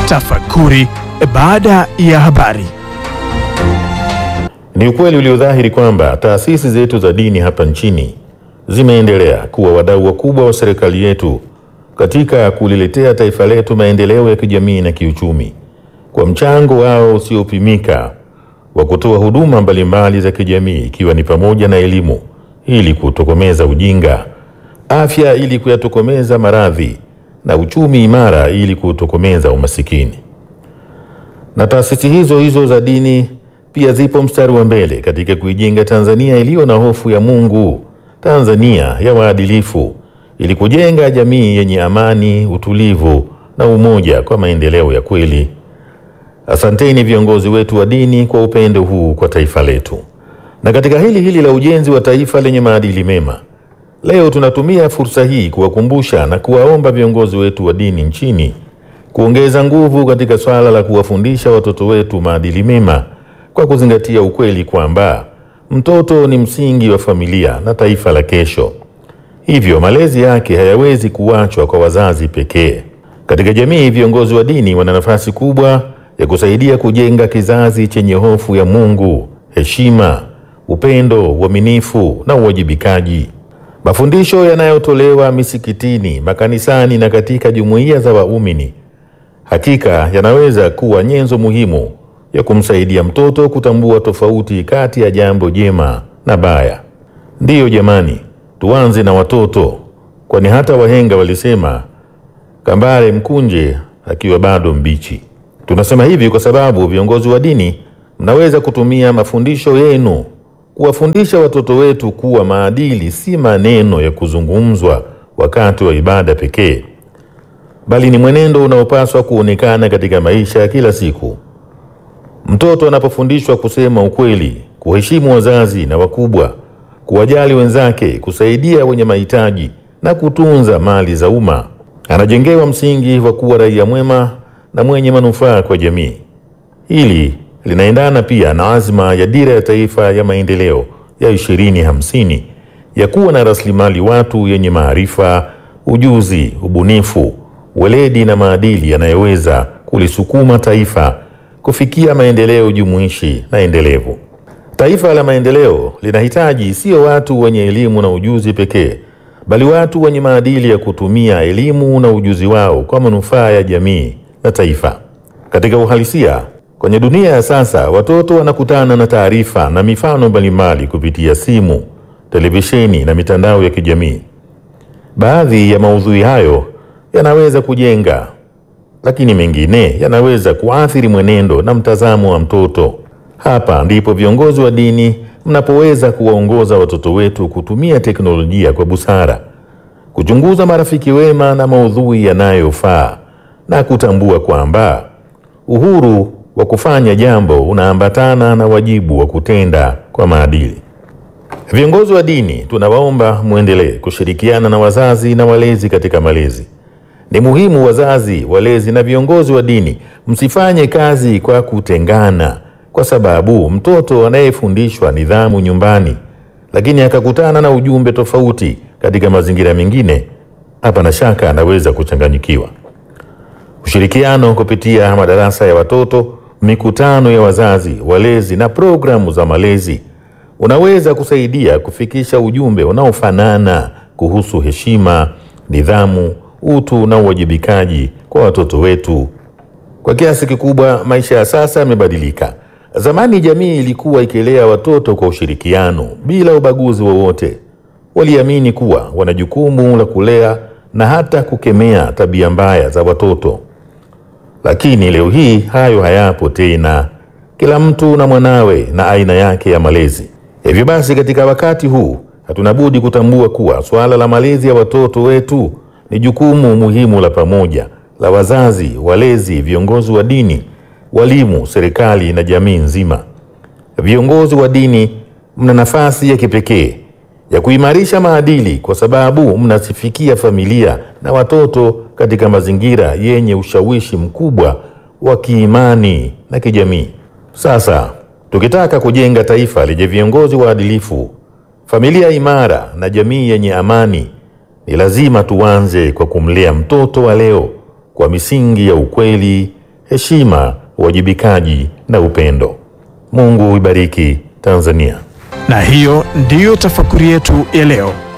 Tafakuri baada ya habari. Ni ukweli uliodhahiri kwamba taasisi zetu za dini hapa nchini zimeendelea kuwa wadau wakubwa wa serikali yetu katika kuliletea taifa letu maendeleo ya kijamii na kiuchumi kwa mchango wao usiopimika wa kutoa huduma mbalimbali za kijamii ikiwa ni pamoja na elimu ili kutokomeza ujinga, afya ili kuyatokomeza maradhi na uchumi imara ili kutokomeza umasikini. Na taasisi hizo hizo za dini pia zipo mstari wa mbele katika kuijenga Tanzania iliyo na hofu ya Mungu, Tanzania ya waadilifu, ili kujenga jamii yenye amani, utulivu na umoja kwa maendeleo ya kweli. Asanteni viongozi wetu wa dini kwa upendo huu kwa taifa letu. Na katika hili hili la ujenzi wa taifa lenye maadili mema, leo tunatumia fursa hii kuwakumbusha na kuwaomba viongozi wetu wa dini nchini kuongeza nguvu katika swala la kuwafundisha watoto wetu maadili mema kwa kuzingatia ukweli kwamba mtoto ni msingi wa familia na taifa la kesho. Hivyo malezi yake hayawezi kuachwa kwa wazazi pekee. Katika jamii, viongozi wa dini wana nafasi kubwa ya kusaidia kujenga kizazi chenye hofu ya Mungu, heshima, upendo, uaminifu na uwajibikaji. Mafundisho yanayotolewa misikitini, makanisani na katika jumuiya za waumini hakika yanaweza kuwa nyenzo muhimu ya kumsaidia mtoto kutambua tofauti kati ya jambo jema na baya. Ndiyo jamani, tuanze na watoto, kwani hata wahenga walisema kambare mkunje akiwa bado mbichi. Tunasema hivi kwa sababu viongozi wa dini mnaweza kutumia mafundisho yenu kuwafundisha watoto wetu kuwa maadili si maneno ya kuzungumzwa wakati wa ibada pekee, bali ni mwenendo unaopaswa kuonekana katika maisha ya kila siku. Mtoto anapofundishwa kusema ukweli, kuheshimu wazazi na wakubwa, kuwajali wenzake, kusaidia wenye mahitaji na kutunza mali za umma, anajengewa msingi wa kuwa raia mwema na mwenye manufaa kwa jamii. Hili linaendana pia na azma ya Dira ya Taifa ya Maendeleo ya 2050 ya kuwa na rasilimali watu yenye maarifa, ujuzi, ubunifu, weledi na maadili yanayoweza kulisukuma taifa kufikia maendeleo jumuishi na endelevu. Taifa la maendeleo linahitaji sio watu wenye elimu na ujuzi pekee, bali watu wenye maadili ya kutumia elimu na ujuzi wao kwa manufaa ya jamii na taifa. Katika uhalisia, kwenye dunia ya sasa, watoto wanakutana na taarifa na mifano mbalimbali kupitia simu, televisheni na mitandao ya kijamii. Baadhi ya maudhui hayo yanaweza kujenga, lakini mengine yanaweza kuathiri mwenendo na mtazamo wa mtoto. Hapa ndipo viongozi wa dini mnapoweza kuwaongoza watoto wetu kutumia teknolojia kwa busara, kuchunguza marafiki wema na maudhui yanayofaa na kutambua kwamba uhuru wa kufanya jambo unaambatana na wajibu wa kutenda kwa maadili. Viongozi wa dini tunawaomba mwendelee kushirikiana na wazazi na walezi katika malezi. Ni muhimu wazazi, walezi na viongozi wa dini msifanye kazi kwa kutengana, kwa sababu mtoto anayefundishwa nidhamu nyumbani, lakini akakutana na ujumbe tofauti katika mazingira mengine, hapana shaka anaweza kuchanganyikiwa. Ushirikiano kupitia madarasa ya watoto, mikutano ya wazazi, walezi na programu za malezi unaweza kusaidia kufikisha ujumbe unaofanana kuhusu heshima, nidhamu, utu na uwajibikaji kwa watoto wetu. Kwa kiasi kikubwa, maisha ya sasa yamebadilika. Zamani jamii ilikuwa ikilea watoto kwa ushirikiano bila ubaguzi wowote. Waliamini kuwa wana jukumu la kulea na hata kukemea tabia mbaya za watoto. Lakini leo hii hayo hayapo tena. Kila mtu na mwanawe na aina yake ya malezi. Hivyo basi, katika wakati huu hatuna budi kutambua kuwa suala la malezi ya watoto wetu ni jukumu muhimu la pamoja la wazazi, walezi, viongozi wa dini, walimu, serikali na jamii nzima. Viongozi wa dini mna nafasi ya kipekee ya kuimarisha maadili kwa sababu mnasifikia familia na watoto katika mazingira yenye ushawishi mkubwa wa kiimani na kijamii. Sasa tukitaka kujenga taifa lenye viongozi waadilifu, familia imara na jamii yenye amani, ni lazima tuanze kwa kumlea mtoto wa leo kwa misingi ya ukweli, heshima, uwajibikaji na upendo. Mungu ibariki Tanzania. Na hiyo ndiyo tafakuri yetu ya leo.